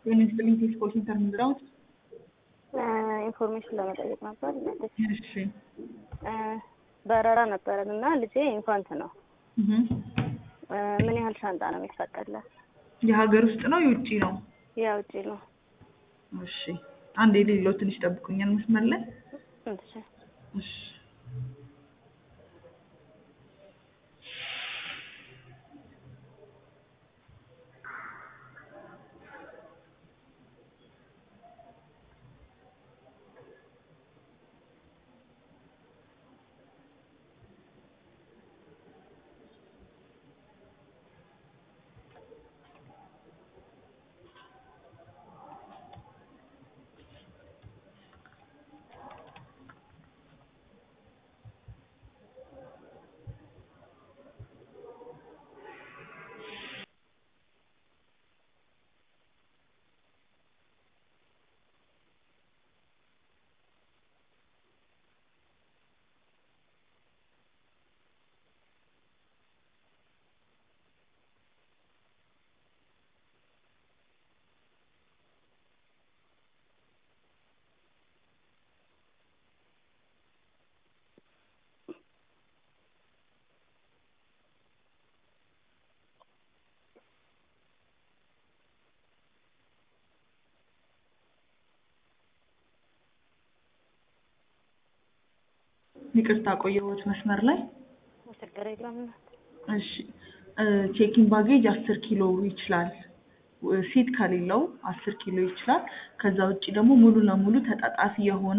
የኢንስጥልኝ ቴስት ኮል ሴንተር ምንድነው? ኢንፎርሜሽን ለመጠየቅ ነበር። እሺ በረራ ነበረን እና ልጄ ኢንፋንት ነው። እህ ምን ያህል ሻንጣ ነው የሚፈቀድለት? የሀገር ውስጥ ነው የውጭ ነው? ያ ውጪ ነው። እሺ አንድ የሌለው ትንሽ ጠብቁኛል መስመር ላይ እሺ እሺ ይቅርታ ቆየሁት መስመር ላይ ችግር የለም። እሺ ቼኪንግ ባጌጅ አስር ኪሎ ይችላል። ሲት ከሌለው አስር ኪሎ ይችላል። ከዛ ውጭ ደግሞ ሙሉ ለሙሉ ተጣጣፊ የሆነ